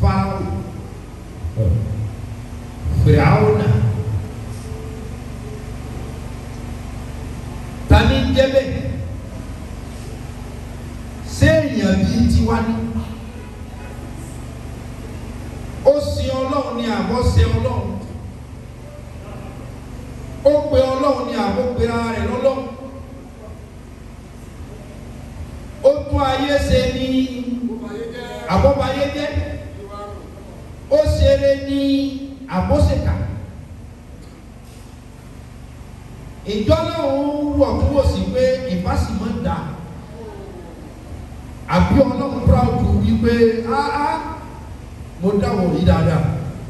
fáwọn fìràwọnà tani jẹbẹ séèyàn bíi tiwa ni ó sin ọlọ́run ní àbọ̀ sin ọlọ́run ó pe ọlọ́run ní àbọ̀ pe ara rẹ̀ lọ́lọ́run ó tún ayé ṣe ní àbọ̀báyé jẹ́ ó ṣeré ní àbọ̀ṣèkà ìjọ náà ń wọ̀ kúrò sí pé ìbásímọ́ ń dà àbí ọlọ́run proud wípé áá mo dáwọ̀ yìí dáadáa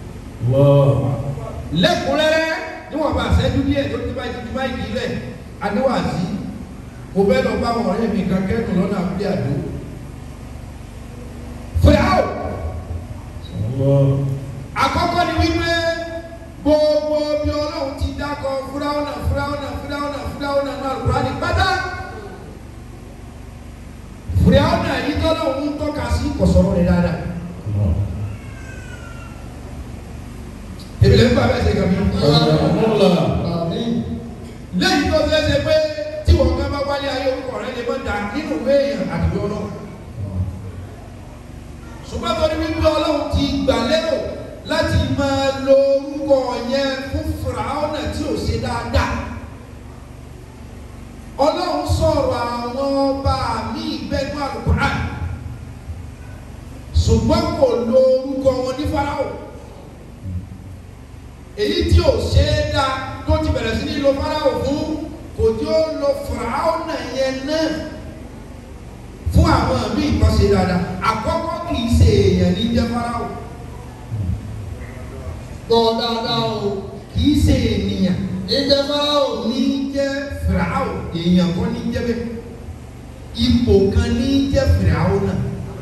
lẹ́kùnrẹ́rẹ́ níwọ̀n bá ṣẹ́jú díẹ̀ tó ti báyìí ti báyìí nílẹ̀ adéwàsí mo fẹ́ lọ bá wọn ọ̀rẹ́ mi kan kẹ́dùn lọ́nà abúlé àdó fìyàwó àkọ́kọ́ ni wípé gbogbo bí ọlọ́run ti dákọ̀ fúráwọ́nà fúráwọ́nà fúráwọ́nà fúráwọ́nà náà lùkúrá ní pátá fúráwọ́nà yìí tọ́lọ́run ń tọ́ka sí kọ̀sọ̀rọ̀ rẹ̀ dáadáa èmi lè ń bá bẹ́ẹ̀ ṣe kàmí lẹ́yìn tó ṣe é ṣe pé tí wọ́n fẹ́ bá wálé ayé orúkọ rẹ̀ lè mọ́ da nínú ìwé èèyàn àti ọlọ́run ṣùgbọ́n tó ní wípé ọlọ́run ti gbà lérò láti máa lo orúkọ yẹn fún fìràwọ́nà tí ò ṣe dáadáa ọlọ́run sọ̀rọ̀ àwọn ọba mi ìbẹ́nu àlùkùrán ṣùgbọ́n kò lo orúkọ wọn ní fáráwọ̀ èyí tí ò ṣe é dá tó ti bẹ̀rẹ̀ sí ní lo fáráwọ̀ fún kò tí ó lo fìràwọ́nà yẹn náà fún àwọn míì kan ṣe dáadáa àkọ́kọ́ kì í ṣe èèyàn ní jẹ́ fáráwọ̀ Gbọ́ dáadáa o. kì í ṣe ènìyàn Ìjẹ́ Fáráò ní jẹ́ fìràwọ̀ èèyàn kan ní jẹ́ bẹ́ẹ̀ ipò kan ní jẹ́ fìràwọ̀ náà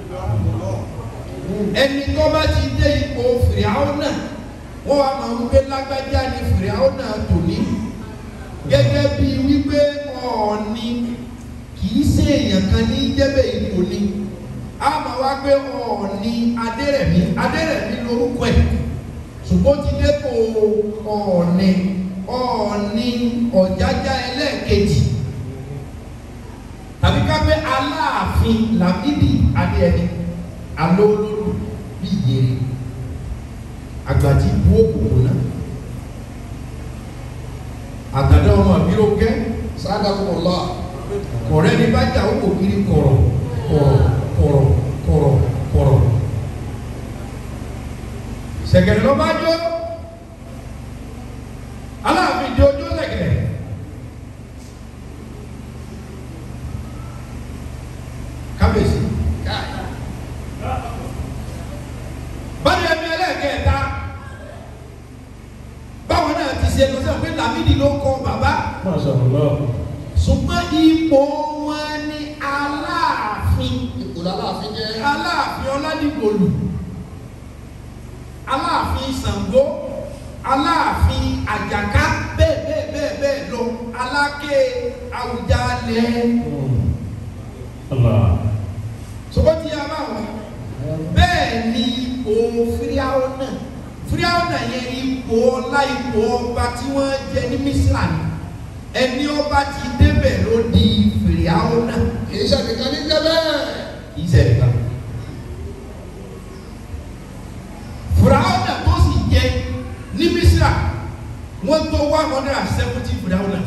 ẹni tó bá ti dé ipò fìràwọ̀ náà wọ́n wá máa ń gbé lágbájá ní fìràwọ̀ náà tòní gẹ́gẹ́ bí wípé ọ̀ọ́ni kì í ṣe èèyàn kan ní jẹ́ bẹ́ẹ̀ ipò ni a máa wá gbé ọ̀ọ́ni adérẹ̀mí adérẹ̀mí lórúkọ ẹ̀ ṣùgbọ́n ti dépò ọ̀ọ́ni ọ̀ọ́ni ọ̀jájá ẹlẹ́ẹ̀kejì tàbí ká pé aláàfin làbídì adéẹni alóolólù bí ìyèrè àgbàjì bú òkòkò náà àtàdá ọmọ àbíró kẹ́ Sadakumullah. kọ̀rẹ́ ní bá jà ó kò kiri kọ̀rọ̀ kọ̀rọ̀ kọ̀rọ̀ kọ̀rọ̀ kọ̀rọ̀ sẹ̀gẹ̀rẹ̀ ló bá jó aláàfin jó jó sẹ̀gẹ̀rẹ̀ kábíyèsí báyìí ẹni ẹlẹ́ẹ̀kẹta báwọn náà ti ṣe lọ́sẹ̀ pé Lámídì ló kọ bàbá ṣùgbọ́n ipò wọn ni aláàfin Ipò lálàáfin jẹ́. aláàfin ọládìgbòlù aláàfin Ṣàngó aláàfin àjàká bẹ́ẹ̀ bẹ́ẹ̀ bẹ́ẹ̀ bẹ́ẹ̀ lọ aláké Àwùjalẹ̀ ṣùgbọ́n tí a bá wọn bẹ́ẹ̀ ni ipò fíríàwọ̀ náà fíríàwọ̀ náà yẹn ipò ọlá ipò ọba tí wọ́n jẹ ní Mísírà ni ẹni ọba ti débẹ̀ ló di fíríàwọ̀ náà Kìí ṣe nìkan ní jẹ́ bẹ́ẹ̀. kì í ṣẹlẹ̀ kan. fìràwọ̀nà tó sì jẹ ní Mísírà wọ́n tó one hundred and seventy fìràwọ̀nà.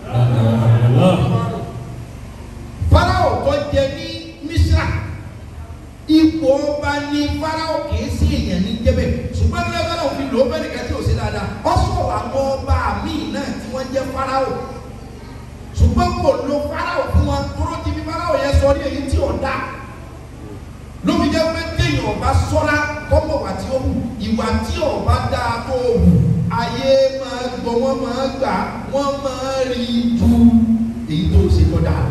Fáráò tó jẹ ní Mísírà ipò ọba ní Fáráò kìí sí èèyàn ní jẹ́bẹ̀ ṣùgbọ́n ní ẹgbẹ́ náà fi lò ó bẹ́ẹ̀ nìkan tí ò sí dáadáa ọ sọ̀rọ̀ àwọn ọba míì náà tí wọ́n jẹ́ Fáráò ṣùgbọ́n kò lo Fáráò fún wọn kúrò tí bí Fáráò yẹn sọ ní èyí tí ò dá lóbi jẹ́ pé téèyàn ọba sọ́ra kọ́mọ̀ wà tí ó wù ìwà tí ọba dáa tó wù ayé máa gbọ́ wọ́n máa gbà wọ́n máa rí ju èyí tó ṣe tó dáa.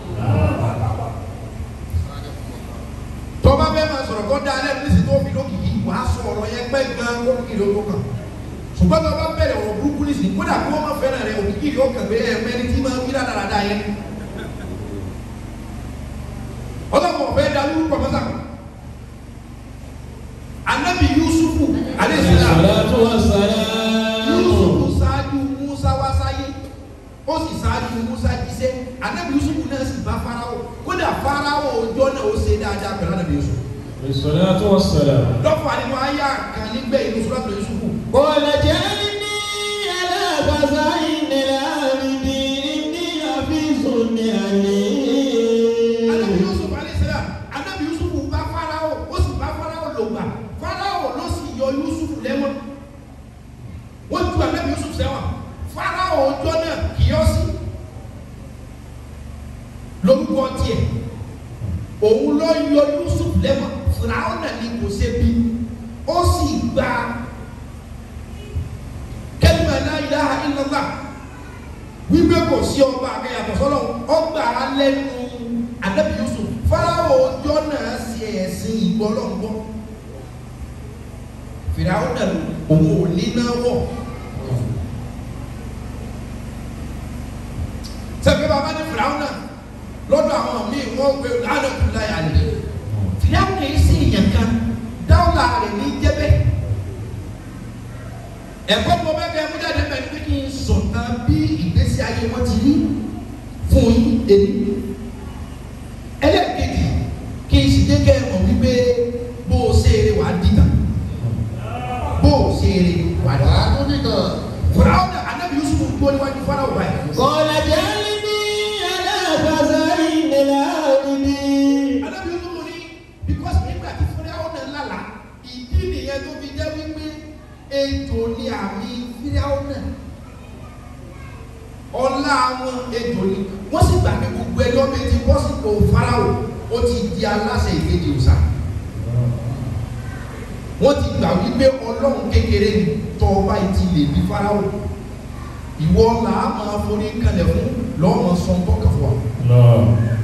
tọ́ba bẹ́ẹ̀ máa sọ̀rọ̀ kọ́ dáa lẹ́nu nísìsiyìí tó fi lókìkí wàá sọ ọ̀rọ̀ yẹn pẹ́ gan lókìkí ló tó kàn ṣùgbọ́n tọ́ba bẹ̀rẹ̀ ọ̀rọ̀ burúkú nísìsiyìí kódà kí wọ́n máa fẹ́ràn rẹ̀ òkìkí yóò kàn pé ẹ̀ mẹ́rin tí máa ń wí dáadáa yẹn ọlọ́mọ ọ̀fẹ́ da lórúkọ mọ́sàkó anabi yusufu aleyhisselam الصلاة والسلام yusufu ṣáájú musa wá sáyé ó sì ṣáájú musa jíṣẹ́ anabi yusufu náà sì bá farao kódà farao ọjọ́ náà ó ṣe dáadáa pẹ̀lú anabi yusufu الصلاة والسلام lọ́fà nínú ayé kan nígbẹ́ inú sọ́dọ̀ yusufu قال جعلني على خزائن الأرض إني حفيظ anabi عليم yusuf aleyhisselam anabi yusuf bá farao ó sì bá farao lògbà farao ló sì yọ yusuf lẹ́wọ̀n wọ́n ju anabi yusuf sẹ́wọ̀n farao ọjọ́ náà kìyọ́sí lórúkọ tiẹ̀ òun ló yọ yusuf lẹ́wọ̀n farao náà ni kò ṣe bí ó sì gba kẹ́lìmọ̀ la ilaha illallah wípé kò sí ọba àkẹyàtọ̀ sọ́lọ́ ọgbà lẹ́nu anabi yusuf farao ọjọ́ náà ṣe ẹ̀sìn ìgbọ́lọ́ngbọ́ fìràwọ náà òun ò ní náà wọ̀ sẹ́fẹ̀ bàbá ní fìràwọ náà lọ́dọ̀ àwọn míì wọ́n gbé lánàkúnlá yà lè fìràwọ náà sì yàn kan dáwọ́lá rẹ̀ ní jẹ́bẹ́ ẹ̀kọ́ tó bẹ́ẹ̀ kẹ́ ẹ mú jáde bẹ́ẹ̀ ni pé kí n sọ̀tàn bí ìgbésí ayé wọn ti rí fún yín èmi ẹlẹ́ẹ̀kejì kí n sì dé kẹ́ ẹ mọ̀ wípé bó o ṣe eré wàá dìtà bó o ṣe eré wàá dìtà. wàá tún nìkan. fúráwọn náà anabi yusuf dúró níwájú fúráwọn báyìí. قال جعلني على خزائن الأرض anabi yusuf ní because nígbà tí fúráwọn náà lálàá ìdí nìyẹn tó fi jẹ́ wípé ejò ni àmì fúráwọn náà ọlá wọn ejò ni wọ́n sì gbà pé gbogbo ẹjọ́ bíi ti bọ́sìkò fáráwò ó ti di aláṣẹ ìkejì òòṣà wọ́n ti gbà wípé ọlọ́run kékeré ni tọ́ ọba yìí ti lè di fáráwò ìwọ là á máa forí kalẹ̀ fún lọ́mọ sọ́n tọ́ka fún wa. الله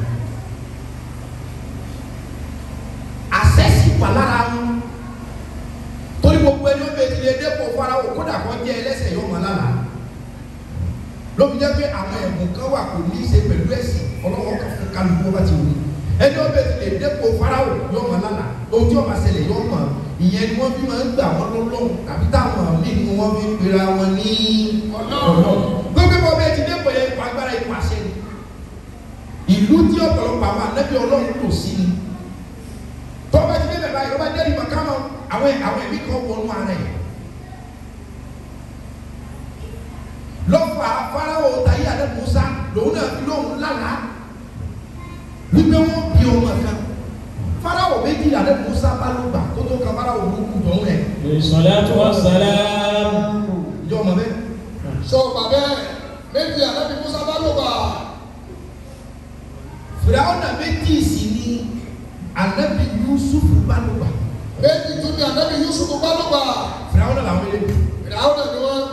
àṣẹ́sì wà lára wọn torí gbogbo ẹni ó bẹ ti lè dẹ́pọ̀ fáráwò kódà kọ́ jẹ́ ẹlẹ́sẹ̀ yóò máa lára lóbi jẹ́ pé àwọn ẹ̀bùn kan wà kò ní í ṣe pẹ̀lú ẹ̀sìn ọlọ́wọ́ kan fún kálukú ọba ti wù ú ẹni ó bẹ ti lè dẹ́pọ̀ fáráwò yóò máa lára ohun tí ó máa ṣẹlẹ̀ yóò mọ̀ ìyẹn ni wọ́n fi máa ń gbà wọ́n lọ́lọ́run tàbí táwọn míì ni wọ́n fi ń pera wọn ní ọlọ́run gbogbo bọ́ bẹ́ẹ̀ ti dẹ́pọ̀ yẹn ipò agbára ipò àṣẹ ni ìlú tí ọ̀pọ̀lọpọ̀ àwọn ànábì ọlọ́run kò sí ni tọ́ba ti débẹ̀ báyìí ọba jẹ́rìí màkà mọ́ àwọn àwọn ẹ̀mí kan wọnú ara ẹ̀ lọ́fà fáráwò tayé àdé musa lòun náà fi lóhùn lánàá wípé wọ́n bí ọmọ kan fáráwò méjì àdé musa bá ló gbà kó tó ka fáráwò burúkú dọ̀hún ẹ̀ الصلاة والسلام ìjọ ọmọ bẹ́ẹ̀ sọ bàbá ẹ méjì ànábì musa bá ló bá. fìràwọ̀ náà méjì sì ni ànábì yusuf bá ló gbà méjì tún ní ànábì yusuf bá ló bá. fìràwọ̀ náà làwọn méjèèjì. ìdáwó náà ni wọ́n.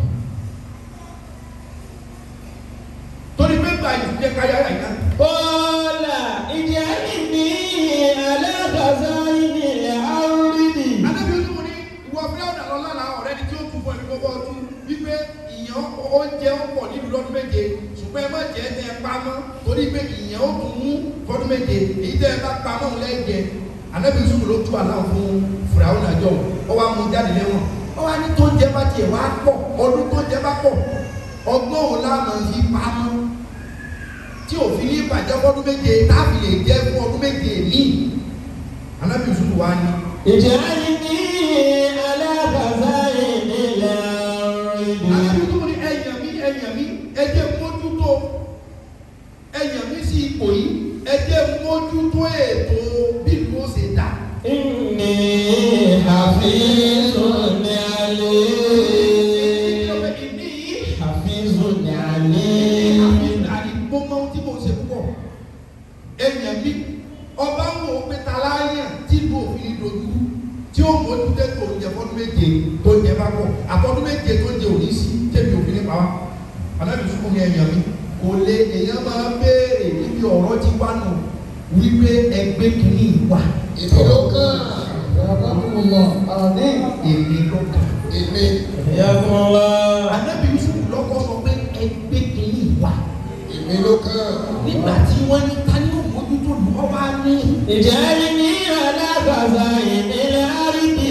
torí pé gba ìdílé káyà yà yá. قال اجعلني على خزائن الأرض Anábì ojú mo ní ìwọ fúláwọ̀ náà lọ́la la ọ̀rẹ́ ni tí ó tún fún ẹni gbogbo ọdún wípé ìyàn oúnjẹ ó pọ̀ nílùú lọ́dún méje ṣùgbọ́n ẹ má jẹ́ ẹ pamọ́ torí pé ìyàn ó tún mú fọdún méje èyí tẹ́ ẹ bá pamọ́ òun lẹ́jẹ̀. Anábì Yusuf ló tú àlá fún fúláwọ̀ náà jọ ọ wá mú jáde lẹ́wọ̀n ọ wá ní tó ń jẹ bá tiẹ̀ wá pọ̀ ọdún tó ń jẹ bá pọ̀ ọgbọ́n òun láàmú fi pamọ́ tí òfin ní ìbàjẹ́ fọdún méje táàbì lè jẹ́ fún ọdún méje míì Anábì Yusuf wá ní اجعلني على خزائن الأرض Àbí tó ní ẹ̀yàn mi ẹ̀yàn mi ẹ̀jẹ̀ mójútó ẹ̀yàn mi sí ipò yìí ẹ̀jẹ̀ mójútó ètò bí ìlú ó ṣe dà. إني حفيظ عليم Ìní yìí حفيظ ní عليم àfihàn àdìgbò mọ ohun tí mo ṣe púpọ̀. Ẹ̀yàn mi ọba ń wò ó pé ta láyà tí ìlú òfin dojú tí ó mójútó ètò oúnjẹ fọdún méje tó ń jẹ bá pọ̀ àtọ́dún méje tó ń jẹ òní sí tẹ̀mí òfin nípa wa. Ànábì sùkúrú ẹ̀yàn mi kò lè èèyàn máa béèrè níbi ọ̀rọ̀ ti wá nù wípé ẹgbẹ́ kìíní wà èmi ló kàn. Alhamdulillah. Àmín. èmi ló kà. èmi. حياكم الله Ànábì Yusuf lọ́kọ́ sọ pé ẹgbẹ́ kìíní wà èmi ló kàn. nígbà tí wọ́n ní ta ni ó mójútó lù ọ́ wá ní. اجعلني على خزائن الأرض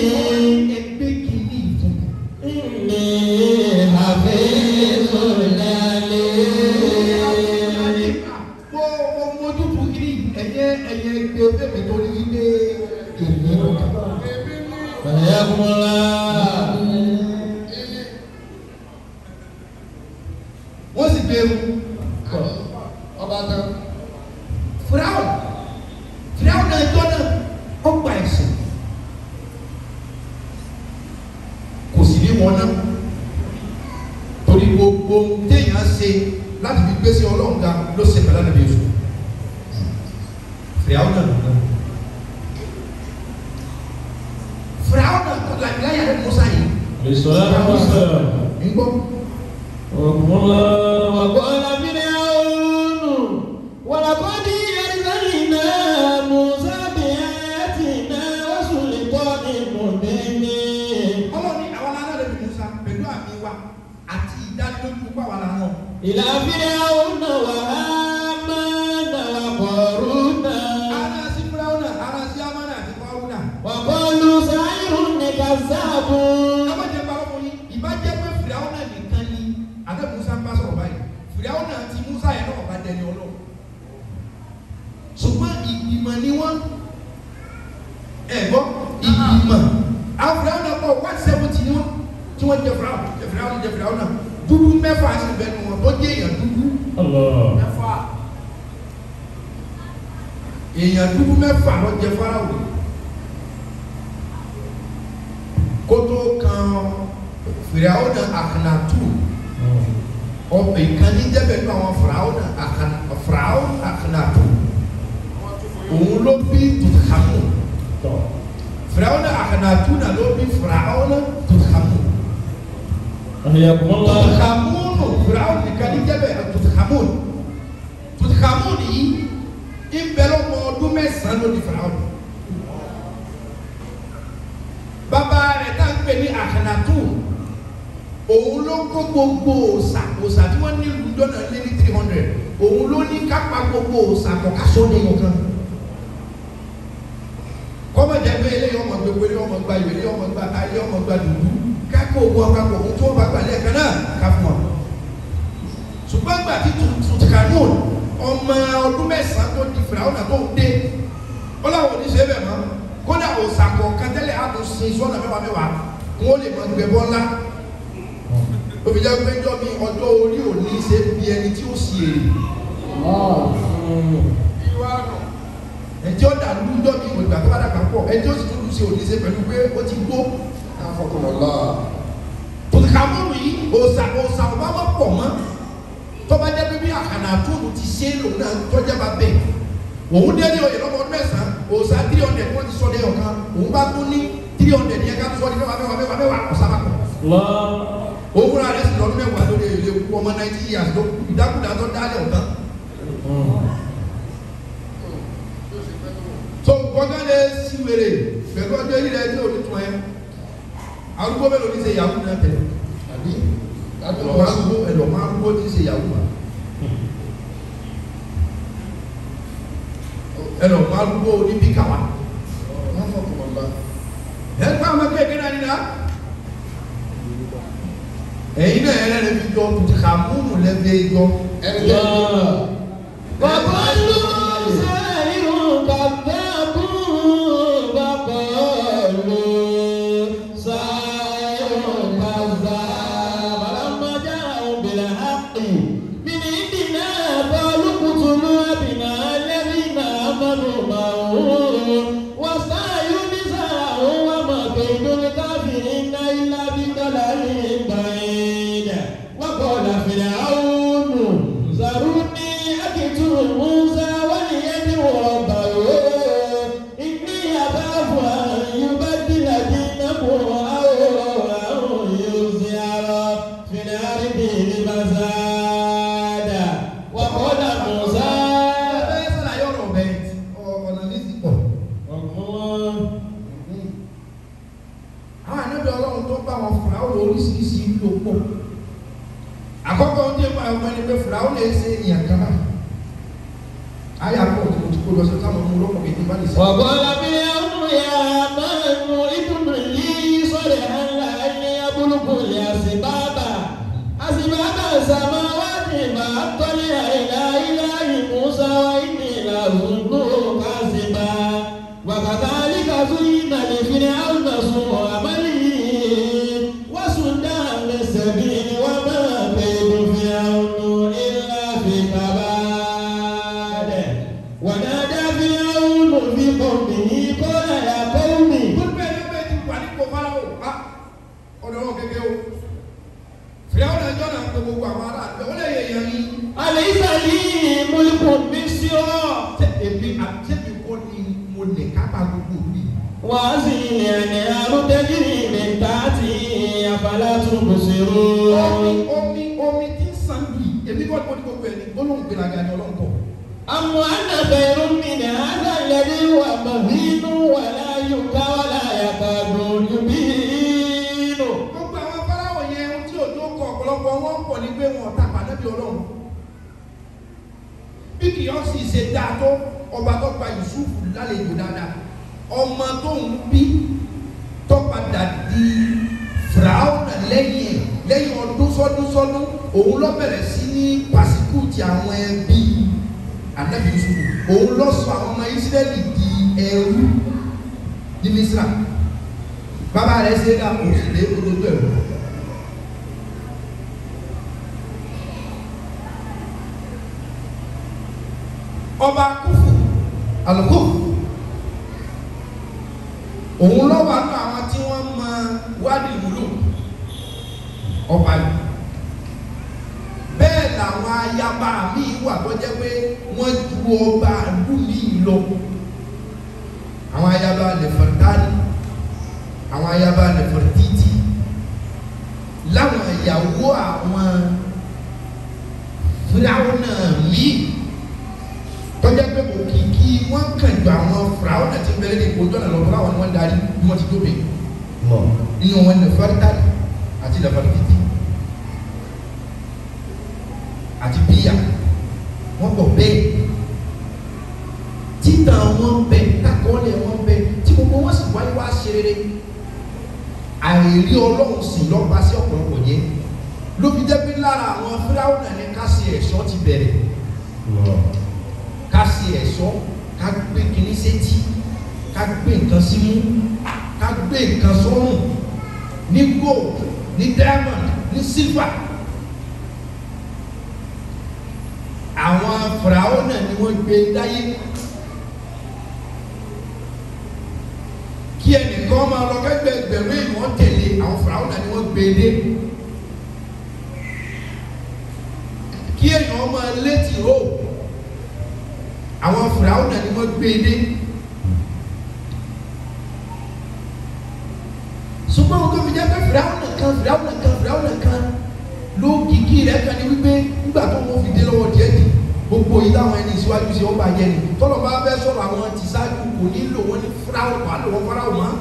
حياكم الله wọ́n sì bẹ̀rù ọba tán fúráwọ̀ fúráwọ̀ náà jọ náà ó gba ẹ̀sìn kò sì ní wọn náà torí gbogbo ohun téèyàn ṣe láti fi gbèsè ọlọ́run ga ló ṣe pẹ̀lú àdàbí oṣù fúráwọ̀ náà lọ́nà fúráwọ̀ náà kọ́ làbíláyà rẹ̀ mọ́sá yìí عليه الصلاة والسلام ń gbọ́ حياكم الله وقال فرعون ولقد أرسلنا موسى بآياتنا وسلطان مبين ọlọ́run ní àwọn aláàlẹ́ bí musa pẹ̀lú àmì wa àti ìdánilójú pa wà lánàá. إلى فرعون وهامان وقارون ara sí fúláwùnà ara sí amánà àti fáwùnà. وقالوا ساحر كذاب àwọn jẹ bá wọn yìí ìbá jẹ pé fúláwùnà nìkan ni àti musa ń bá sọ̀rọ̀ báyìí fúláwùnà àti musa yẹn náà bá dẹni ọlọ́run. ṣùgbọ́n ìgbìmọ̀ ni wọ́n ẹ̀ gbọ́ ìgbìmọ̀ àwọn fúláwùnà pọ̀ one seventy ni wọ́n tí wọ́n jẹ fúláwùnà jẹ fúláwùnà jẹ fúláwùnà dúdú mẹ́fà sí bẹ́ẹ̀ ni wọ́n tó jẹ́ èèyàn dúdú الله mẹ́fà èèyàn dúdú mẹ́fà ló jẹ fáráwò kótó kan fìràwọ náà àkànàtù ọbẹ ìkànnì jẹbẹ nínú àwọn fìràwọ náà àkànà fìràwọ àkànàtù òun ló bí tùtàmù fìràwọ náà àkànàtù náà ló bí fìràwọ náà tùtàmù حياكم الله tùtàmù nù fìràwọ ìkànnì jẹbẹ tùtàmù tùtàmù yìí ìbẹ̀rẹ̀ ọmọ ọdún mẹ́sàn-án ló di fìràwọ bàbá rẹ̀ tá à ń pè ní àkànàtù òun ló kó gbogbo òòsà òòsà tí wọ́n ní ìlú dọ́nà lé ní three hundred òun ló ní kápá gbogbo òòsà kọ̀ọ̀ká sóde ọ̀kan kọ́mọ̀ jẹ́ pé eléyìí ọmọ gbogbo eléyìí ọmọ gba ìwé eléyìí ọmọ gba ta eléyìí ọmọ gba dùdú kákó ogun ọ̀pápọ̀ ohun tí wọ́n bá gbà lẹ́ẹ̀kan náà ká fún wọn. ṣùgbọ́n gbà tí tùtùkànún ọmọ ọdún mẹ́sàn-án tó di fìràwọ́n náà tó ń dé ó láwọn oníṣẹ́ bẹ̀ mọ́ kódà òòsà kọ̀ọ̀kan tẹ́lẹ̀ á tún sin sọ́nà mẹ́wàá mẹ́wàá wọn ó lè mọ gbẹ̀bọ́ ńlá òbí jẹ́ pé jọ́ mi ọjọ́ orí òní ṣe bí ẹni tí ó sì èrè ìwà nù ẹjọ́ ó dà lú jọ́ mi ìgbà tó bá dàgbà pọ̀ ẹjọ́ ó sì tún lù sí òní ṣe pẹ̀lú pé ó ti gbó afọkùnmọ̀lá tòkàmúrù yìí òòsà òòsà ọba má pọ̀ mọ́ tọ́ba jẹ́ pé bí àkànà àtúntò ti ṣe é lòun náà tọ́jà bá bẹ̀ òun dé ní oyè lọ́mọ ọdún mẹ́sàn-án òòsà three hundred wọ́n ti sọ ní ọ̀kan òun bá tún ní three hundred yẹn ká tó sọ ní mẹ́wàá mẹ́wàá mẹ́wàá mẹ́wàá ọ̀sà bá pọ̀ الله òun rà rẹ̀ sì lọ́dún mẹ́wàá lórí èlé kú ọmọ ninety years tó ìdákùdá tó dálẹ̀ ọ̀tán tó gbọ́dọ̀ lé sí wèrè pẹ̀lú ọjọ́ yìí rẹ̀ tí ò ní tún ẹ arúgbó mélòó ní ṣe yahoo náà tẹ̀lé àbí lábẹ́ ẹ̀dọ̀ wọn máa ń gbó ẹ̀dọ̀ máa ń gbó ní ṣe yahoo wa ẹ̀dọ̀ máa ń gbó ní bíkà wa afọkùnmọ̀lá ẹ̀ ń pa ọmọ kéèké náà nínú ẹ̀yin náà ẹ̀rẹ́ rẹ̀ fi jọ tùtùkàmúnù lẹ́fẹ̀ẹ́ jọ ẹni tẹ́ الله وقالوا ساحر كذاب وقالوا ساحر كذاب فلما جاءوا بالحق من عندنا قالوا اقتلوا أبناء الذين آمنوا معه واستحيوا نساءهم وما كيد الكافرين إلا بضلال بعيد وقال فرعون ذروني أقتل موسى وليدعو ربه إني أخاف أن يبدل دينكم أو أن يظهر في الأرض الفساد وقال موسى ẹ sàlàyé ọ̀rọ̀ bẹ́ẹ̀ ọ̀nà ní ti pọ̀ الله àwọn ànábì ọlọ́run tó bá wọn fìràwọ̀ oríṣiríṣi ìlú pọ̀ àkọ́kọ́ ń dé pa ọmọ ẹni pé fìràwọ̀ lè ṣe èèyàn kan náà ayé àpò tí mo ti kó lọ sí táwọn ọmọ olókùn kìíní bá lè ṣe. وقال فرعون يا هامان ابن لي صرحا لعلي أبلغ الأسباب أسباب السماوات فأطلع إلى إله موسى وإني لأظنه كاذبا وكذلك زين ọ̀dọ̀ wọn kékeré o fìyàwó náà jọ́ náà pé gbogbo àwọn ará àgbẹ̀ wọ́n lè yẹ èèyàn yín Àlẹ́sà yìí múlùkù mi sí ọ́. ṣé èmi àti èmi kọ́ ni mo lè kápá gbogbo mi. Wàá sì ẹ̀nì àrùtẹ́jìrì mi ta ti àbálá tún kò sí rú. omi omi omi tí ń san bì èmi kọ́ ni mo ní gbogbo ẹ̀ ní gbólóhùn gbéraga ni ọlọ́run kọ́. أم أن خير من هذا الذي هو مهين ولا يبكى ولا يكاد يبين gbogbo àwọn fáráwọ̀ yẹn ohun tí òjò kọ ọ̀pọ̀lọpọ̀ wọn pọ̀ ní pé wọn ọ̀tá pàdébí ọlọ́run bí kì í sì ṣe dáa tó ọba tó gba Yusuf lálejò dáadáa ọmọ tó ń bí tó padà di fìràwọ̀nà lẹ́yìn ẹ̀ lẹ́yìn ọdún sọ́dún sọ́dún òun ló bẹ̀rẹ̀ sí ní pàṣípùtì àwọn ẹbí anabi Yusuf òun ló sọ àwọn ọmọ Ísírẹ́lì di ẹrú ní Mísírà bàbá rẹ̀ ṣe é dá òṣèlè olójú ẹ̀rọ. ọba kúfù alùkùfù òun lọ́wọ́ àánú àwọn tí wọ́n mọ wádìí wúlò ọba yìí bẹ́ẹ̀ làwọn ayaba míì wà tó jẹ́ pé wọ́n ju ọba ìlú míì lọ àwọn ayaba lẹ́fọ̀tánì àwọn ayaba lẹ́fọ̀títì láwọn ìyàwó àwọn fúláwọ́ náà míì tọ́jà pé òkìkí wọ́n kàn ju àwọn fúráwọ́ náà ti bẹ̀rẹ̀ ní ìkójọ́ náà lọ́wọ́ láwọn ni wọ́n darí bí wọ́n ti tóbi inú wọn ní fẹ́rẹ́tàlì àti lẹ́fọ̀títì àti bíyà wọ́n bọ̀ bẹ́ẹ̀ títà wọn bẹ takọ́lẹ̀ wọn bẹ tí gbogbo wọn sì wáyé wá ṣe rere àìrí ọlọ́run sì lọ́ba sí ọ̀pọ̀lọpọ̀ yẹn ló fi jẹ́ pé lára àwọn fúláwọ́ náà ní ká ṣe ẹ̀ṣọ́ ti bẹ̀rẹ̀ ká ṣe ẹ̀ṣọ́ ká gbé kinní sétí ká gbé nǹkan símú ká gbé nǹkan sọ́rùn ní gold ní diamond ní silver àwọn fìràwọ́ náà ni wọ́n gbé dáyé kí ẹnìkan máa lọ kẹgbẹ́ ẹgbẹ̀rún èèyàn tẹ̀lé àwọn fìràwọ́ náà ni wọ́n gbé dé kí èèyàn máa létí ró àwọn fìràwọ́ náà ni wọ́n gbé dé ṣùgbọ́n wọn tó fi jẹ́ pé fìràwọ́ náà kan fìràwọ́ náà kan fìràwọ́ náà kan ló kìkì rẹ̀ kan ní wípé nígbà tó wọ́n fi dé lọ́wọ́ díẹ̀ dì gbogbo yìí táwọn ẹni ìṣíwájú ṣe ó bá yẹ ni tọ́lọ̀ bá fẹ́ sọ̀rọ̀ àwọn ti ṣáájú kò ní lò wọ́n ní fúráwọ̀ wà lò wọ́n fúráwọ̀ mọ́.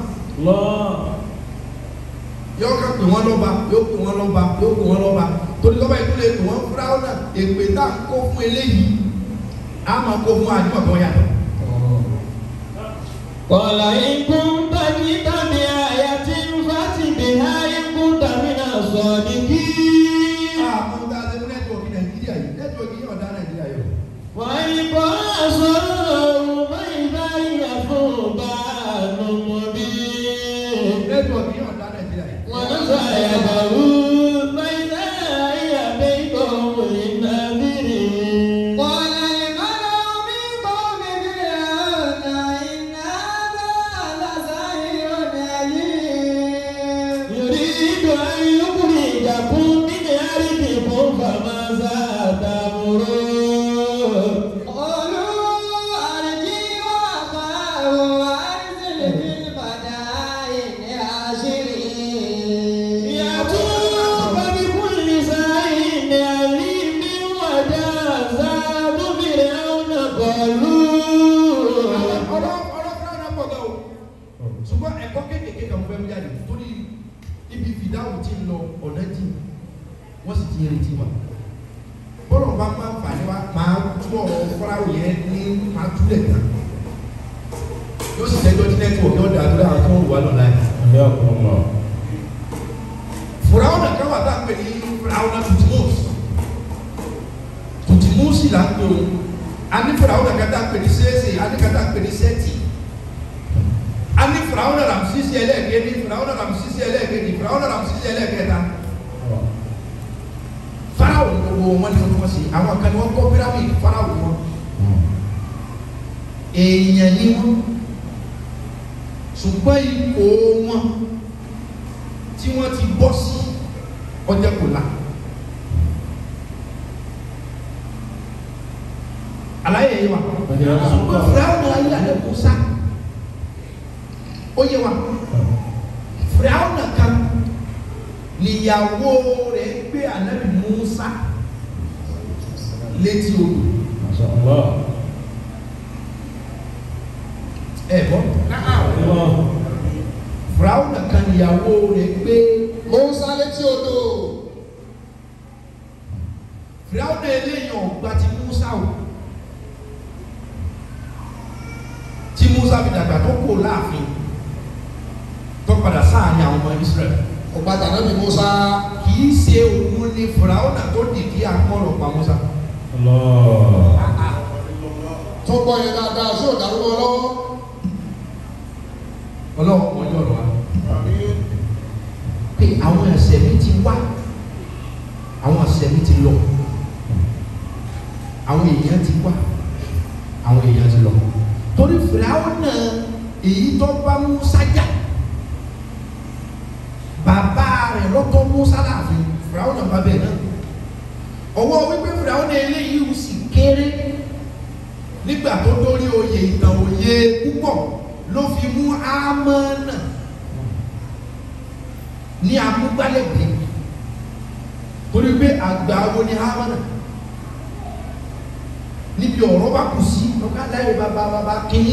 yóò kàn pé wọ́n lọ́ba yóò pè wọ́n lọ́ba yóò pè wọ́n lọ́ba torí lọ́ba yìí tó lè pè wọ́n fúráwọ̀ náà èpè tá à ń kó fún eléyìí á máa kó fún àdúgbò kan yàtọ̀. Qala in kunta jita bi ayatin fati biha in kunta mina sadiqin. àwọn tá a ṣe fún nẹ́tíwọ̀kì nàìjíríà yìí nẹ́tíwọ̀kì yìí ọ̀dà nàìjíríà yìí. وإن قاصروا فإذا هي ثوبان مبين nẹ́tíwọ̀kì yìí ọ̀dà nàìjíríà yìí. ونزع يده فإذا هي بيضاء للناظرين قال الملأ من قوم فرعون إن هذا لساحر عليم يريد أن يخرجكم من أرضكم فماذا تأمرون قالوا أرجي وأخاه وأرسل في المدائن عشرين يأتوك بكل ساحر عليم وجازات فرعون قالوا ọ̀rọ̀ ọ̀rọ̀ fúnra náà pọ̀ gan o ṣùgbọ́n ẹ̀kọ́ kéékèèké kan fẹ́ mú jáde torí ibi fìdáhùn tí ń lọ ọ̀nà jì wọ́n sì ti ń retí wa bọ́lọ̀ bá máa ń fà ní wa máa tú ọ̀rọ̀ fúráwò yẹn ní máa túlẹ̀ kan yóò sì tẹ́jọ́ ní nẹ́tíwọ̀kì ọ̀dà àdúrà àwọn tó ń wà lọ́la yìí fúráwò náà káwà tá a pè ní fúráwò náà tutimus tutimus là ń pè o a ní fúráwò náà kátà pè ní sẹ́ẹ̀sì a ní kátà pè ní sẹ́ẹ̀tì a ní fúráwò náà Ramsísì ẹlẹ́ẹ̀kejì fúráwò náà Ramsísì ẹlẹ́ẹ̀kejì fúráwò náà Ramsísì ẹlẹ́ẹ̀kẹta fáráwò gbogbo wọn ni wọn ṣe àwọn kan ní wọn kọ́ pyramid fáráwò wọn èèyàn ni wọn ṣùgbọ́n ipò wọn tí wọ́n ti bọ́ sí ọjọ́ kò la. àlàyé yìí wa ṣùgbọ́n fìràwọ̀n ayé àlẹ́ musa ó yé wa fìràwọ̀n kan níyàwó rẹ̀ gbé ànábì musa létí odò ẹ bọ́ fìràwọ̀n kan níyàwó rẹ̀ gbé Musa létí odò. fìràwọ̀n eléyìí ọ̀gbà ti musa o tí musa fi dàgbà tó kò láàfin tó padà sáàrin àwọn ọmọ israẹli Ọba tànàbí Musa. kì í ṣe òun ni fìràwọ̀n tó dìde akọ́rọ̀ pa musa Tó gbọ́ yẹn dáadáa sí òdàrúgbó lọ́wọ́. ọlọ́run wọ́n yọ̀rọ̀ wa pé àwọn ẹ̀ṣẹ̀ mi ti wá àwọn ẹ̀ṣẹ̀ mi ti lọ àwọn èèyàn ti wá àwọn èèyàn ti lọ torí fìràwọ̀n náà èyí tó bá musa jà bàbá rẹ̀ lọ́tọ̀ musa láàfin fìràwọ̀n náà bá bẹ̀ náà ọwọ́ wípé fìràwọ̀n náà eléyìí sì kéré nígbà tó dórí oyè ìtàn òye púpọ̀ ló fi mú ámánà ní amúgbálẹ́gbẹ̀ẹ́ torí pé àgbà wo ni ámánà níbi ọ̀rọ̀ bá kù sí ọ̀gá láyé bàbá bàbá kínní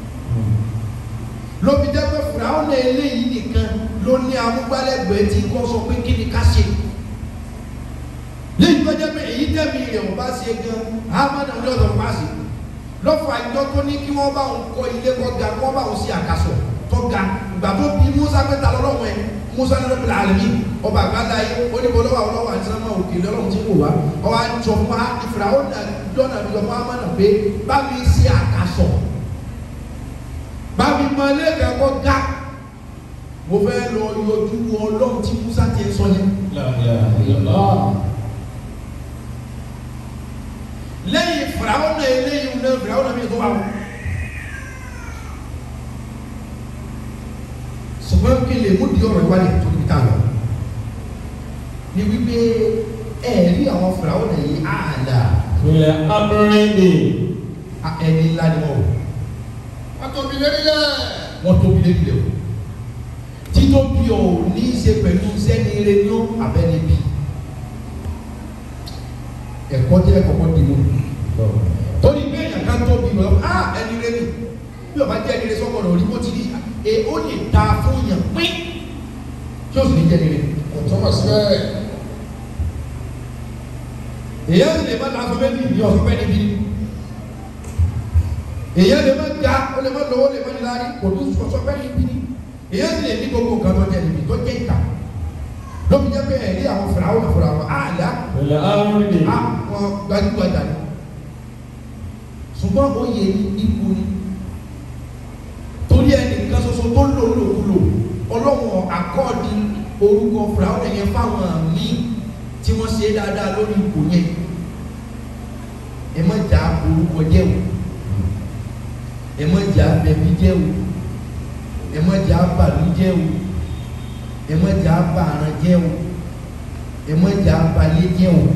ló fi jẹ́ pé fìràwọ̀n eléyìí nìkan ló ní amúgbálẹ́gbẹ̀ẹ́ tí kò sọ pé kí ni ká ṣe lẹ́yìn tó jẹ́ pé èyí tẹ̀mí rẹ̀ ò bá ṣe gan ámánà ní ọ̀dọ̀ pàṣẹ lọ́fọ̀ àjọ tó ní kí wọ́n bá òun kọ́ ilé kọ́ ga kí wọ́n bá òun ṣe àkàsọ̀ tó ga ìgbà tó bí musa mẹ́ta lọ́wọ́ ẹ̀ musa ní lọ́pẹ̀lẹ̀ àlẹ́mí ọba àgbàdá yìí ó ní bọ́lọ́wọ́ àwọn ọlọ́wọ́ àti sẹ́nàmà òkè lọ́lọ́run tí kò wá ọba jọ fún wa ìfura ó nà dọ́nà mi lọ fún amánà pé bá mi ṣe àkàsọ̀ bá mi mọ ilé kẹ́kọ̀ọ́ ga mo fẹ́ lọ yọjú ọlọ́run tí musa ti sọ yẹn lẹ́yìn fìràwọ́n náà eléyìí náà fìràwọ́n náà mi tó wà wọ́n. ṣùgbọ́n kí lè mú di ọ̀rọ̀ ìwádìí tó níbi tá a lọ. ni wípé ẹ rí àwọn fìràwọ́n náà yìí ààlà Ilẹ̀ Abúrẹ́dì. ẹni ńlá ni wọ́n wò Wọ́n tóbi lérí lẹ̀. wọ́n tóbi lé bilẹ̀ o. títóbi ò ní í ṣe pẹ̀lú sẹ́ni eré ní ó abẹ́ni bí. ẹ̀kọ́ jẹ́ kọ́kọ́ di mú torí pé èèyàn kan tóbi lọ á ẹni rẹ ni bí ọba jẹ́ ẹni rẹ sọ́kọ̀ rẹ̀ òdìbò ti rí e ó lè ta fún yàn pín tí ó sì ní jẹ́ ẹni rẹ. Kò tọ́mọ̀ sí bẹ́ẹ̀. èèyàn sì lè má la sọfẹ́ ní ìdí ọ̀sọ́fẹ́ níbí èèyàn lè má ga ó lè má lọ́wọ́ ó lè má níláárí kò tún sọfẹ́ níbí èèyàn sì lè ní gbogbo nǹkan tó jẹ́ níbi tó jẹ́ ìta lóbi jẹ́ pé ẹ̀rí àwọn fìràwọ̀ fìràwọ̀ àlá Ilẹ̀ Abúrẹ́dì. àwọn gbajúgbajà ni ṣùgbọ́n oyè ipò ni torí ẹnìkan ṣoṣo tó lò lòkulò ọlọ́wọ́n àkọ́ọ̀dì orúkọ fìràwọ̀ yẹn fáwọn míì tí wọ́n ṣe dáadáa lórí ipò yẹn ẹ má jà orúkọ jẹ́ o ẹ má jà bẹ̀bí jẹ́ o ẹ má jà bàlú jẹ́ o ẹ má jà bàrán jẹ́ o ẹ má jà balẹ̀ jẹ́ o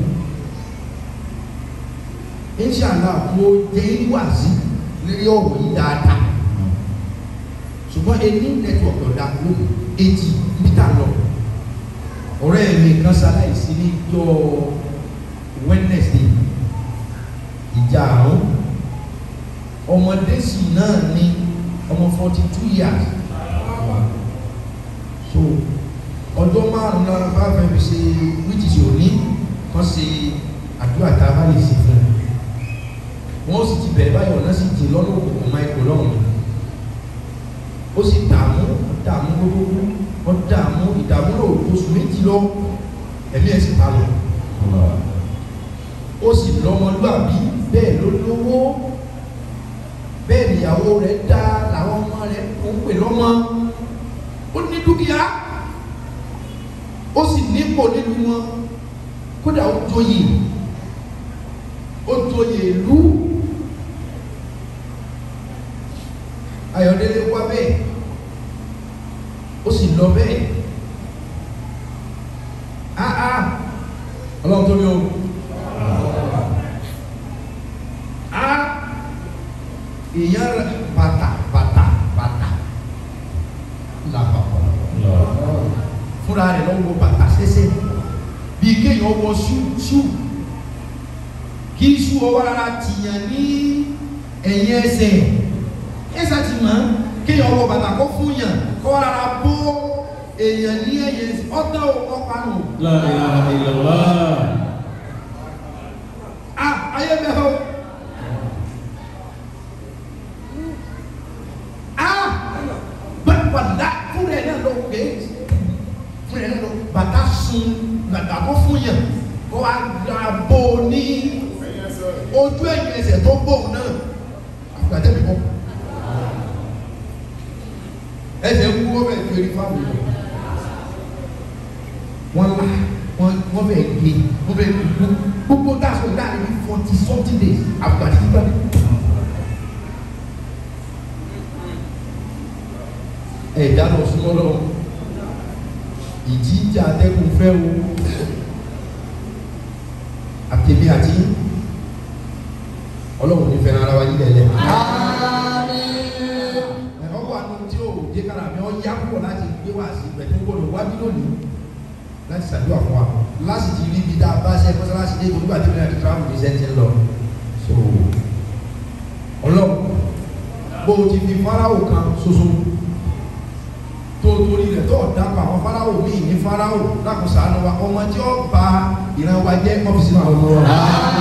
inshallah mo jẹ́ wàásì lórí ọ̀rọ̀ yìí dáadáa ṣùgbọ́n ẹni network ọ̀dà lónìí etí níta lọ ọ̀rẹ́ mi kan ṣaláìsí ní jọ Wednesday ìjà àrùn ọmọdé sì náà ní ọmọ forty two years so ọjọ́ márùn-ún náà bá fẹ́ fi ṣe which is òní kan ṣe àdúrà tá a bá lè ṣe fún un wọ́n sì ti bẹ̀rẹ̀ báyọ̀ náà sì jì lọ́nà òkùnkùn máa kó lọ́rùn ó sì dààmú dààmú gbogbo ó dààmú ìdààmú náà oṣù méjì lọ ẹ̀mí ẹ̀ sì ta lọ ó sì lọ́mọlúàbí bẹ́ẹ̀ ló lówó bẹ́ẹ̀ níyàwó rẹ̀ dá làwọn ọmọ rẹ̀ ń pè lọ́mọ ó ní dúkìá ó sì nípò nínú wọn kódà ó joyè ó joyè ìlú Ayọ̀délé wá bẹ́ẹ̀ ó sì lọ bẹ́ẹ̀ ọlọ́run tó ní o. a èèyàn rẹ bàtà bàtà bàtà làpapọ̀ fúnra rẹ̀ lọ́wọ́ bàtà ṣẹṣẹ bíi kéèyàn wọ ṣú ṣú kí ṣú ọwọ́ rárá tìyàn ní ẹ̀yìn ẹsẹ̀ ẹsẹ̀ ti mọ̀ kéèyàn wọ bàtà kó fún yàn kó rárá bó èèyàn ní ẹ̀yìn ẹsẹ̀ ọ̀tá ọkọ̀ panu. La ilaha illallah. a ayé bẹ́ẹ̀ o. a bẹ́ẹ̀ wàlá fúnra ẹ̀ náà lọ pé fúnra ẹ̀ náà lọ bàtà sun bàtà kó fún yàn kó wá gbà bó ní ojú ẹ̀yìn ẹsẹ̀ tó bóun náà àgbàdé mi kọ́ ẹsẹ̀ ń wúwo bẹ́ẹ̀ tó erí fáwọn èèyàn wọ́n la wọ́n wọ́n bẹ̀ gé wọ́n bẹ̀ gbogbo gbogbo dáṣọ dáa ní forty something days àgbàdé gbígbà ní. ẹ̀dá lọ súnmọ́ lọ ìjì ìjà atẹ́kùn fẹ́ o àtẹ̀mí àti ọlọ́run ní fẹ́ràn ara wa yí lẹ́lẹ́. ẹ̀rọ wà nù tí o dé kára mi ọ yá púpọ̀ láti gbé wá sí ìgbẹ́tẹ́ gbọ́dọ̀ wá bí lónìí láti ṣàdúrà fún wa láti ti rí ibi tá a bá ṣe mọ́sálásí dé gbogbo àti ìrìn àti tíráàmù ní sẹ́ńtì lọ. so ọlọ́run bó o ti fi fáráwò kan ṣoṣo tó torí rẹ̀ tó dápọ̀ àwọn fáráwò míì ní fáráwò lákòóso àná wa ọmọ tí ó ba ìran wa jẹ́ ọ́fíìsì náà ọmọ wa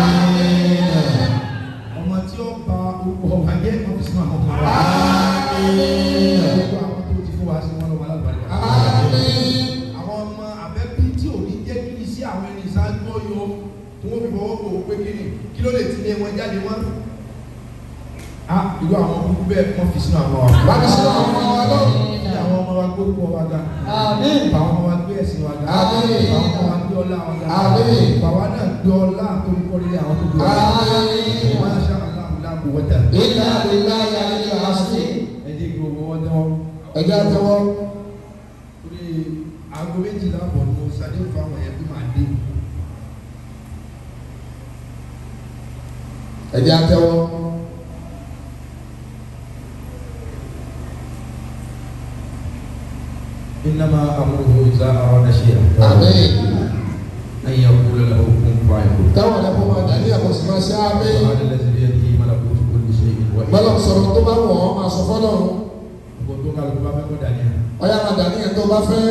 ọmọ tí ó ba orúkọ wa jẹ́ ọ́fíìsì náà ọmọ wa gbogbo àwọn tó ti fún wa sí wọn lọ́wọ́ alábàárẹ̀ àwọn ọmọ abẹ́bí tí ò ní jẹ́ kí iṣẹ́ àwọn ẹni ìṣáájú ọyọ tí wọ́n fi fọwọ́ kò pé kí ni kí ló lè ti lé wọn jáde wọn. a ìlú àwọn kúkú bẹ́ẹ̀ wọ́n fi sínú àwọn ọmọ wa. Bámi sínú àwọn ọmọ wa lọ́wọ́. Kí àwọn ọmọ wa gbé orúkọ wa ga. Àmín. Bá àwọn ọmọ wa gbé ẹ̀sìn wa ga. Àmín. Bá àwọn ọmọ wa gbé ọlá wa ga. Àmín. Bàwa náà gbé ọlá tó ń kọ́ nílé àwọn tó gbé ọlá. Àmín. Wọ́n á ṣe aláàbò láàbò wọ́tà. Iná ìlà yàrá ìlà àṣì. Ẹ jẹ́ kí gbogbo wọn tẹ́wọ́. Ẹja tẹwọ́. Torí aago méjìlá bọ̀ ní mo ṣàdéhùn fáwọn ẹ̀yẹ bí màá dé. Ẹja tẹwọ́. إنما أمره إذا أراد شيئا Àmín. أن يقول له كن فيكون Táwọn ẹ̀dá fún wa dání àkọsí máa ṣe àmín. سبحان الذي بيده ملكوت كل شيء Bọ́lá وإليه sọ̀rọ̀ tó bá wọ̀ ọ́ máa sọ fọ́lọ́run. gbogbo tó kálukú bá fẹ́ kó dání à. Ọyá máa dání ẹ̀ tó bá fẹ́.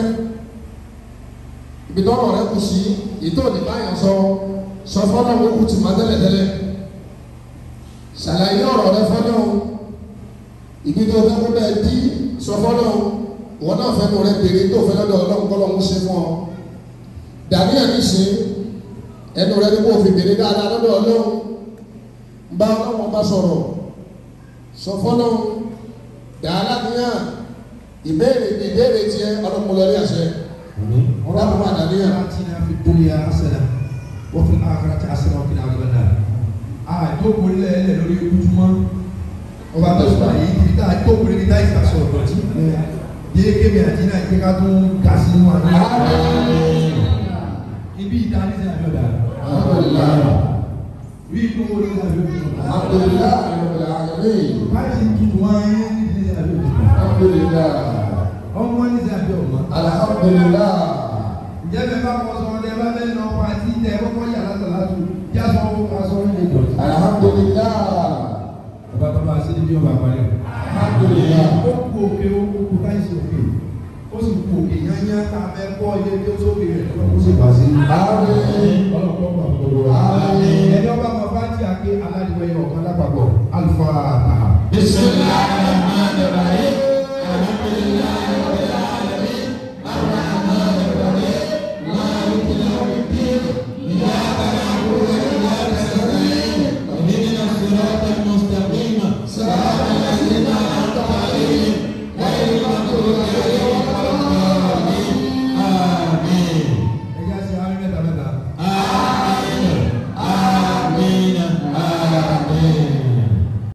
Ibi tọ́rọ̀ rẹ kù sí, ìtò ní báyọ̀ sọ, sọ fọ́lọ́run ó kù tì máa tẹ́lẹ̀ tẹ́lẹ̀. Ṣàlàyé ọ̀rọ̀ rẹ fọ́lọ́run. Ibi tó fẹ́ kó bẹ́ẹ̀ dí sọ fọ́lọ́run. Ìwọ náà fẹ́ kó rẹ béèrè tó fẹ́ lọ́dọ̀ ọlọ́run kọ́lọ́run ṣe fún ọ. Dání ẹ̀ ní ṣe ẹnu rẹ ní kó fi béèrè dáadáa lọ́dọ̀ ọlọ́run. Bá ọlọ́run bá sọ̀rọ̀ sọ fọ́lọ́run dàrá níyàn ìbéèrè ní ìbéèrè tiẹ̀ ọlọ́mọlọ́rí àṣẹ ọlọ́run wà dàníyàn. آتنا في الدنيا حسنة وفي الآخرة حسنة وقنا عذاب النار. àjókòó lẹ́lẹ̀ lórí ojúmọ́ ọba tó sọ àyè ibi tá a jókòó níbi tá a ìgbà sọ̀rọ̀ dọ̀tí yé kébì àti náà jẹ́ ká tún ga sínú àná. ibi ìdánisẹ́ àjọ̀dá bí ìdún wo ló ń àjọ̀dá. alhamdulilayi rabbil alamin báyìí ti tutù wọn ayé ní àjọ̀dá. alhamdulilayi ọmọ ní àjọ̀dá. alhamdulilayi ǹjẹ́ bẹ́ẹ̀ bá kọ́ sọ́ọ́ dẹ́ bá bẹ́ẹ̀ nà ọkọ̀ àti tẹ̀ kọ́kọ́ yàrá tà látò yá sọ ọ́ aṣọ ilé dọ̀tí. alhamdulilayi bàbá bàbá sí ibi ọba àpárẹ̀. alhamdulilayi ó kú òkè ó kú káyìsì òkè ó sì kú òkè yányá tá a fẹ́ kọ́ ilé tí ó sókè rẹ̀ lọ́wọ́ ó sì wá sí. àmín ọlọ́pàá ọgbà gbogbo wa. Àmín. ẹni ọba máa bá tí a ké aládìwẹ̀ yọ ọ̀kan lápapọ̀ alifa taha. bisimilahi rahman rahim alhamdulilayi rabbil